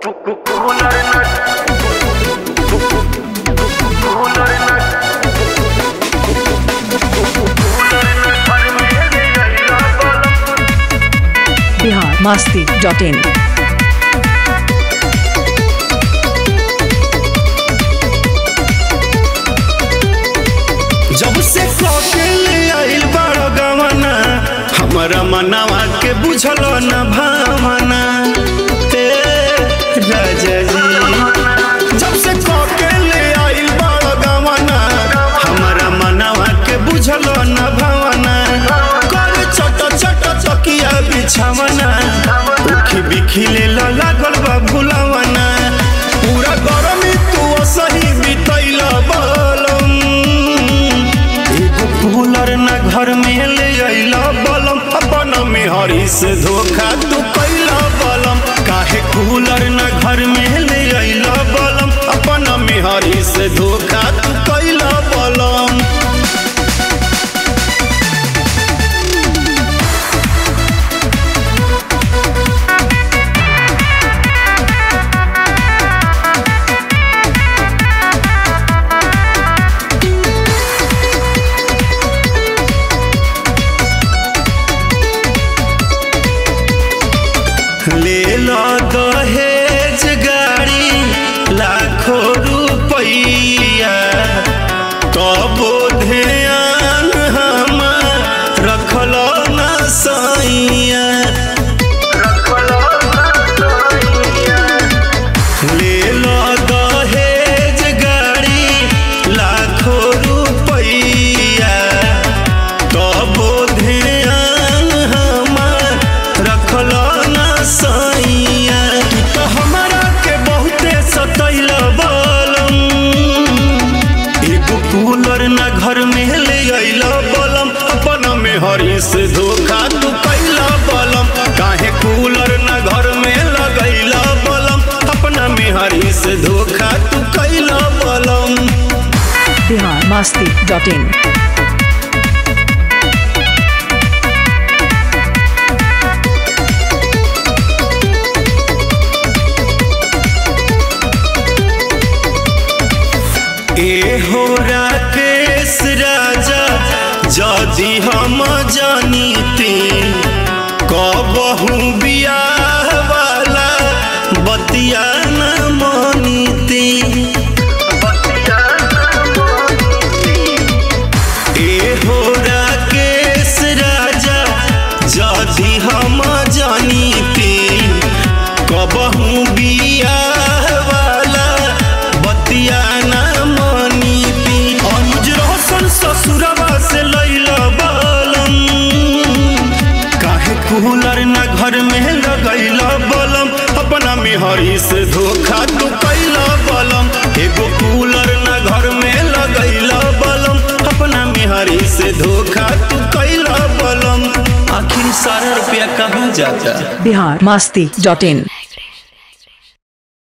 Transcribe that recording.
Bihar Masti dot इन जब से कौशल आइल बड़ गवना हमारा मनवा के बुझल न भावना ए राजा जी जब से कौशल आइल बड़ गवना हमारा मनवा के बुझल न भावना कर चट चट तकिया बिछावना उखी बिखी ले लागल बा भुलावना पूरा गरमी तू सही बितैल बलम एगो कूलर न घर में ले अइला बलम अपन में हरी से धोखा तू कैला बलम काहे कूलर न घर में ले अइला बलम अपन में हरी से धोखा तू कैला बलम ले लो दहेज गाड़ी लाखों रुपैया तबो ध्यान हम रखल न सैया ले लो दहेज गाड़ी लाखों रुपैया तबो ध्यान हमार रखल न सैया तू तो हमारा के बहुते सतैल बलम एगो कूलर न घर में ले अइल बलम अपन में हरी से धोखा तू कैला बलम काहे कूलर न घर में लगैला बलम अपना में हरी से धोखा तू कैला बलम बिहार मास्ती डॉट इन ए हो राकेश राजा जदि हम जानीती कबहू बियाह वाला बतिया न मानीती ए हो राकेश राजा जदि हम जानीती कबहू बियाह वाला बतिया न मानीती अनुज रोशन ससुरवा से लैल बलम काहे कूलर न घर में लगैल बलम अपना में हरी से धोखा तू कैल बलम एगो कूलर न घर में लगैल बलम अपना में हरी से धोखा तू कैल बलम आखिर सारा रुपया कहाँ जाता बिहार मास्ती डॉट इन